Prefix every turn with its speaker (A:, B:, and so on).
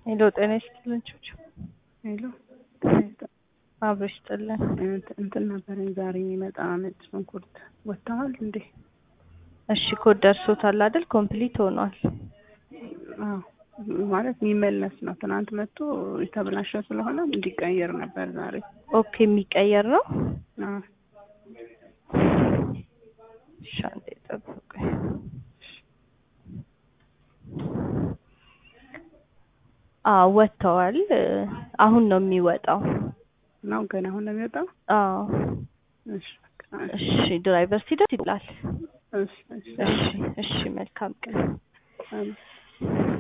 A: ሄሎ ጤና ይስጥልን ቹቹ።
B: ሄሎ
A: አብሮ ይስጥልን።
B: እንትን ነበረኝ ዛሬ የሚመጣ ነጭ ሽንኩርት ወጥተዋል እንዴ?
A: እሺ ኮድ ደርሶታል አይደል? ኮምፕሊት ሆኗል።
B: አዎ ማለት የሚመለስ ነው። ትናንት መጥቶ የተበላሸ ስለሆነ እንዲቀየር ነበር ዛሬ።
A: ኦኬ የሚቀየር ነው።
B: አዎ
A: እሺ አንዴ ጠብቁኝ። አዎ ወጥተዋል። አሁን ነው የሚወጣው።
B: ነው ገና አሁን ነው የሚወጣው።
A: አዎ
B: እሺ በቃ
A: እሺ ድራይቨር ሲደርስ ይላል።
B: እሺ እሺ
A: እሺ እሺ መልካም ቀን።
B: አሜን።